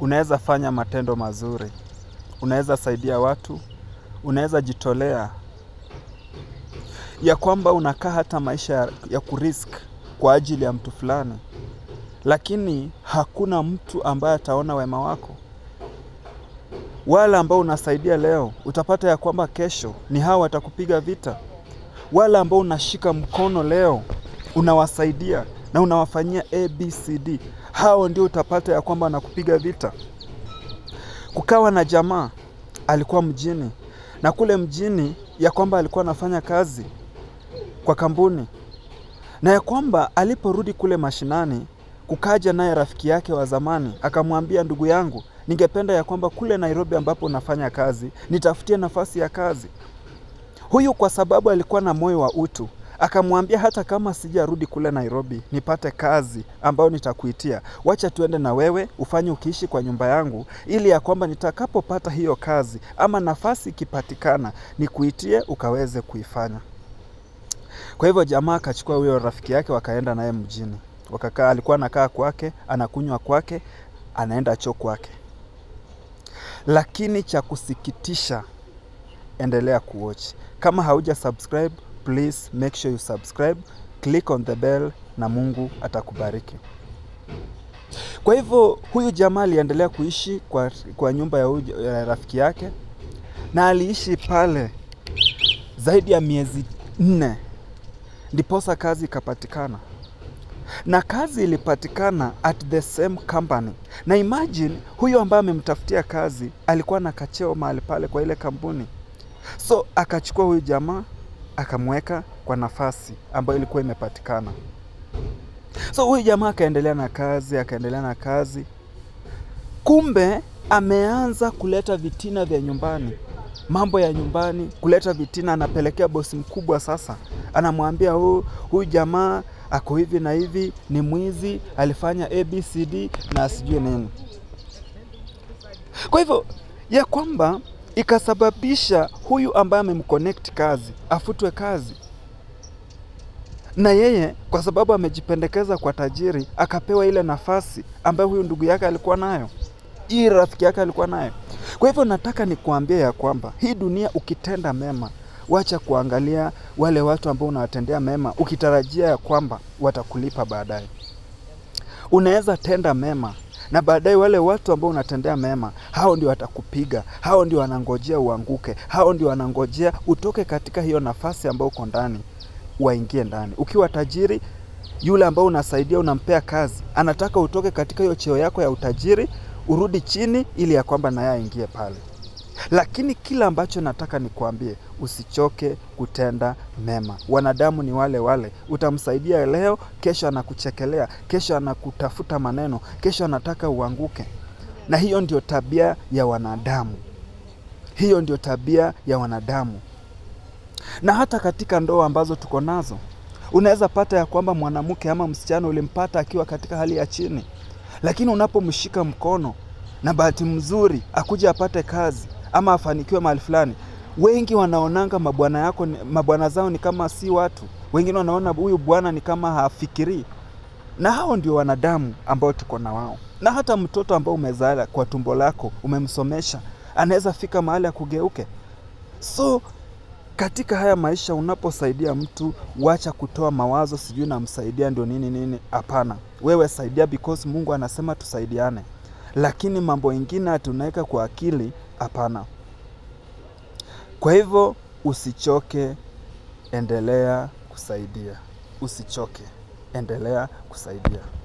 unaweza fanya matendo mazuri, unaweza saidia watu, unaweza jitolea, ya kwamba unakaa hata maisha ya, ya kurisk kwa ajili ya mtu fulani, lakini hakuna mtu ambaye ataona wema wako. Wale ambao unasaidia leo, utapata ya kwamba kesho ni hao watakupiga vita. Wale ambao unashika mkono leo, unawasaidia na unawafanyia ABCD, hao ndio utapata ya kwamba wanakupiga vita. Kukawa na jamaa alikuwa mjini, na kule mjini ya kwamba alikuwa anafanya kazi kwa kampuni, na ya kwamba aliporudi kule mashinani, kukaja naye rafiki yake wa zamani akamwambia, ndugu yangu, ningependa ya kwamba kule Nairobi ambapo unafanya kazi nitafutie nafasi ya kazi. Huyu kwa sababu alikuwa na moyo wa utu akamwambia, hata kama sijarudi kule Nairobi nipate kazi ambayo nitakuitia, wacha tuende na wewe ufanye ukiishi kwa nyumba yangu, ili ya kwamba nitakapopata hiyo kazi ama nafasi ikipatikana nikuitie ukaweze kuifanya. Kwa hivyo jamaa akachukua huyo rafiki yake, wakaenda naye mjini, wakakaa. Alikuwa anakaa kwake, anakunywa kwake, anaenda choo kwake. Lakini cha kusikitisha, endelea kuwatch. Kama hauja subscribe, please make sure you subscribe, click on the bell na Mungu atakubariki. Kwa hivyo huyu jamaa aliendelea kuishi kwa, kwa nyumba ya huyu ya rafiki yake na aliishi pale zaidi ya miezi nne ndiposa kazi ikapatikana na kazi ilipatikana at the same company. Na imagine huyu ambaye amemtafutia kazi alikuwa na kacheo mahali pale kwa ile kampuni, so akachukua huyu jamaa akamweka kwa nafasi ambayo ilikuwa imepatikana. So huyu jamaa akaendelea na kazi, akaendelea na kazi, kumbe ameanza kuleta vitina vya nyumbani, mambo ya nyumbani, kuleta vitina. Anapelekea bosi mkubwa, sasa anamwambia huyu huyu jamaa ako hivi na hivi, ni mwizi, alifanya ABCD na asijue nini. Kwa hivyo ya kwamba ikasababisha huyu ambaye amemconnect kazi afutwe kazi, na yeye kwa sababu amejipendekeza kwa tajiri akapewa ile nafasi ambayo huyu ndugu yake alikuwa nayo, hii rafiki yake alikuwa nayo. Kwa hivyo nataka nikuambia ya kwamba hii dunia ukitenda mema wacha kuangalia wale watu ambao unawatendea mema ukitarajia ya kwamba watakulipa baadaye. Unaweza tenda mema na baadaye wale watu ambao unatendea mema, hao ndio watakupiga, hao ndio wanangojea uanguke, hao ndio wanangojea utoke katika hiyo nafasi ambayo uko ndani, waingie ndani. Ukiwa tajiri, yule ambao unasaidia, unampea kazi, anataka utoke katika hiyo cheo yako ya utajiri, urudi chini, ili ya kwamba naye aingie pale lakini kila ambacho nataka nikuambie, usichoke kutenda mema. Wanadamu ni wale wale, utamsaidia leo, kesho anakuchekelea, kesho anakutafuta maneno, kesho anataka uanguke. Na hiyo ndio tabia ya wanadamu, hiyo ndio tabia ya wanadamu. Na hata katika ndoa ambazo tuko nazo, unaweza pata ya kwamba mwanamke ama msichana ulimpata akiwa katika hali ya chini, lakini unapomshika mkono na bahati mzuri akuja apate kazi ama afanikiwe mahali fulani, wengi wanaonanga mabwana yako mabwana zao ni kama si watu. Wengine wanaona huyu bwana ni kama hafikirii, na hao ndio wanadamu ambao tuko na wao. Na hata mtoto ambao umezaa kwa tumbo lako umemsomesha, anaweza fika mahali ya kugeuke. So katika haya maisha, unaposaidia mtu, wacha kutoa mawazo sijui namsaidia ndio nini nini. Hapana, wewe saidia because Mungu anasema tusaidiane lakini mambo ingine tunaweka kwa akili, hapana. Kwa hivyo usichoke, endelea kusaidia. Usichoke, endelea kusaidia.